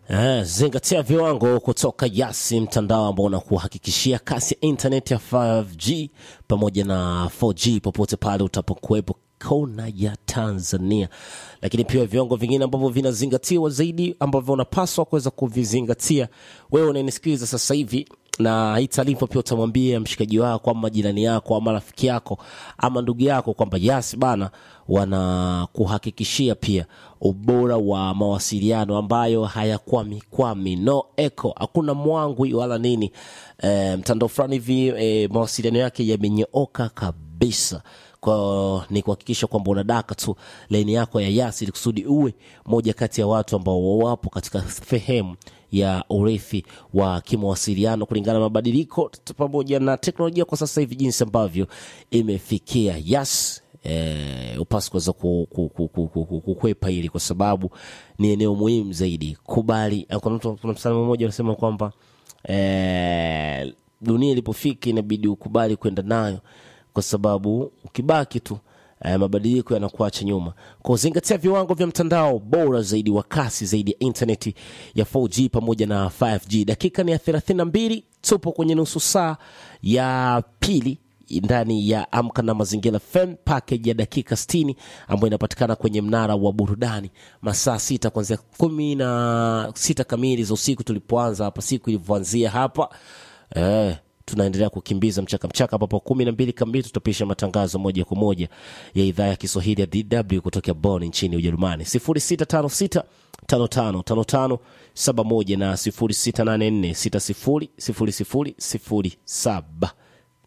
Eh, zingatia viwango kutoka Yasi, mtandao ambao unakuhakikishia kasi ya internet ya 5G pamoja na 4G popote pale utapokuwepo kona ya Tanzania. Lakini pia viwango vingine ambavyo vinazingatiwa zaidi ambavyo unapaswa kuweza kuvizingatia wewe unanisikiliza sasa hivi na hii taarifa pia utamwambia mshikaji wako ama jirani yako ama rafiki yako ama ndugu yako kwamba Yas bana wanakuhakikishia pia ubora wa mawasiliano ambayo hayakwami kwami, no echo, hakuna mwangwi wala nini. E, mtandao fulani hivi e, mawasiliano yake yamenyooka kabisa kwa ni kuhakikisha kwamba unadaka tu laini yako ya Yas ili kusudi uwe moja kati ya watu ambao wapo katika sehemu ya urithi wa kimawasiliano kulingana na mabadiliko t- pamoja na teknolojia kwa sasa hivi jinsi ambavyo imefikia. Yas eh, upasi kuweza ku- ku- ku- ku- ku- ku- kukwepa hili kwa sababu ni eneo muhimu zaidi. Kubali, eh, kuna mtu kuna msanii mmoja anasema kwamba eh, dunia ilipofika inabidi ukubali kwenda nayo kwa sababu ukibaki tu eh, mabadiliko yanakuacha nyuma. Kwa zingatia viwango vya mtandao bora zaidi wa kasi zaidi ya intaneti ya 4G pamoja na 5G. Dakika ni ya 32, tupo kwenye nusu saa ya pili ndani ya Amka na Mazingira FM package ya dakika 60 ambayo inapatikana kwenye mnara wa burudani masaa sita kuanzia kumi na sita kamili za usiku tulipoanza hapa, siku ilivyoanzia hapa eh, tunaendelea kukimbiza mchaka mchaka, ambapo kumi na mbili kamili tutapisha matangazo moja kwa moja ya idhaa ya Kiswahili ya DW kutokea Bonn nchini Ujerumani, 0656 5555 71 na 0684 60 00 07.